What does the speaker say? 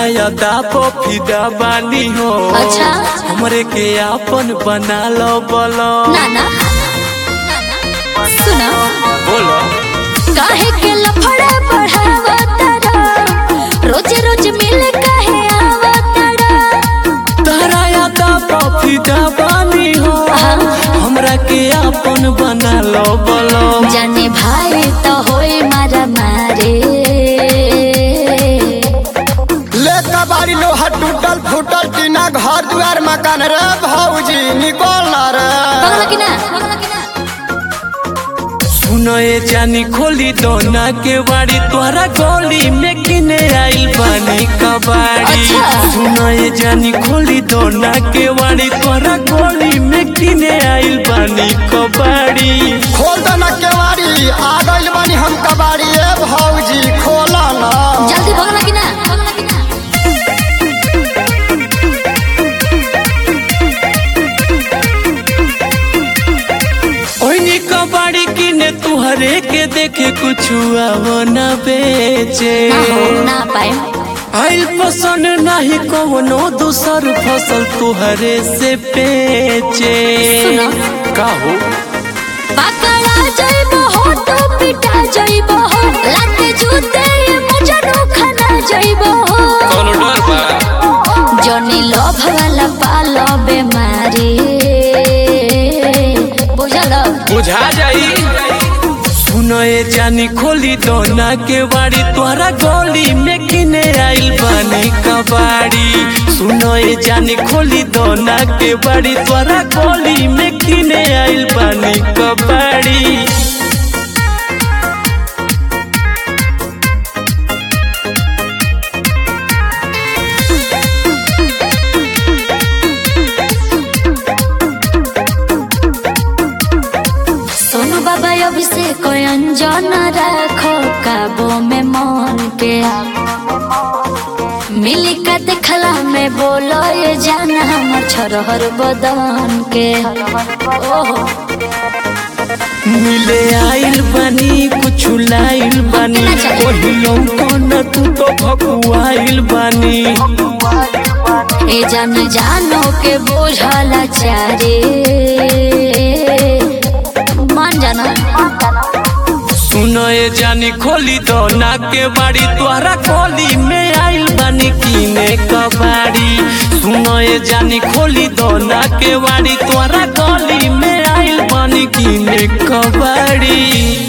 यादा फिदा बानी हो अच्छा। हमरे के आपन बना लो बोलो नाना सुना बोलो काहे के लफड़ा बढ़ावा तारा रोज रोज मिल काहे आवा तारा तारा यादा फिदा बानी हो हमरा के आपन बना लो बोलो जाने भाई तो होई मारा मारे ले कबाड़ी लोहा टूटल फूटल टीना घर दुआर मकान रे भौजी निकल ना रे पगला की ना पगला की ना सुनो ये जानी खोली दोना के बाड़ी तोरा गोली में किने आइल बानी कबाड़ी अच्छा। सुनो ये जानी खोली दोना के बाड़ी तोरा गोली में किने आइल बानी कबाड़ी खोल दो ना केवाड़ी आ गइल बानी हम कबाड़ी ए भौजी खोला ना जल्दी पगला की ना पगला की ना ओइनी कबाड़ी किने तुहरे के देखे कुछ आवो न बेचे ना हो ना पाए आइल पसंद नहीं कवनो दूसर फसल तुहरे से बेचे सुनो। का हो पकड़ा जाइबो हो तो पिटा जाइबो हो लाते जूते ये मुझे खाना जाइबो हो कोनो डर बा जनी लोभ वाला पालो बेमारी बुझल बुझा जाई सुनो ये जानी खोली दोना के बाड़ी तोरा गोली में किने आइल बानी कबाड़ी सुनो ये जानी खोली दोना के बाड़ी तोरा गोली में किने आइल बानी कबाड़ी सोनू बाबा अभिषेक अंजन राखो काबो में मन के मिली का देखला में बोलो ये जाना हमर छोरहर बदन के ओहो मिले आइल बानी कुछ लाइल बानी कितना चाहिए? ओहिलो कोन तू तो भकुआइल बानी ए जान जानो के बोझला चारे मान जाना सुनो ये जानी खोली दो ना के बाड़ी तोहरा खोली में आइल बानी कीने कबाड़ी सुनो ये जानी खोली दो ना के बाड़ी तोहरा खोली में आइल बानी कीने कबाड़ी